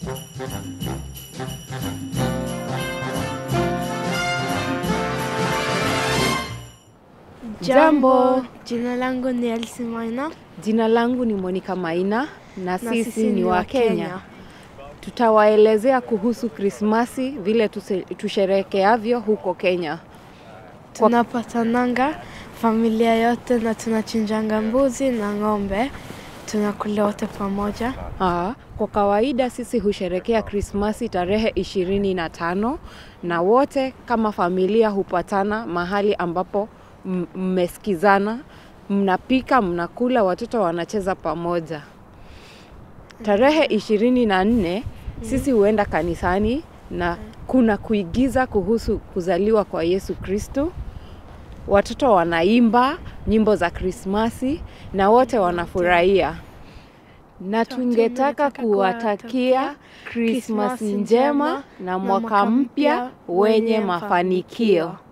Jambo, jina langu ni Elsie Maina Jina langu ni Monica Maina na sisi ni wa Kenya. Tutawaelezea kuhusu Krismasi vile tuse- tusherekeavyo huko Kenya. Tunapatananga familia yote na tunachinjanga mbuzi na ng'ombe, tunakula wote pamoja. Aa, kwa kawaida sisi husherekea Krismasi tarehe ishirini na tano na wote kama familia hupatana mahali ambapo m- mmesikizana, mnapika, mnakula, watoto wanacheza pamoja. Tarehe ishirini na nne sisi huenda kanisani na kuna kuigiza kuhusu kuzaliwa kwa Yesu Kristo. Watoto wanaimba nyimbo za Krismasi na wote wanafurahia na tungetaka kuwatakia Krismasi njema na mwaka mpya wenye mafanikio.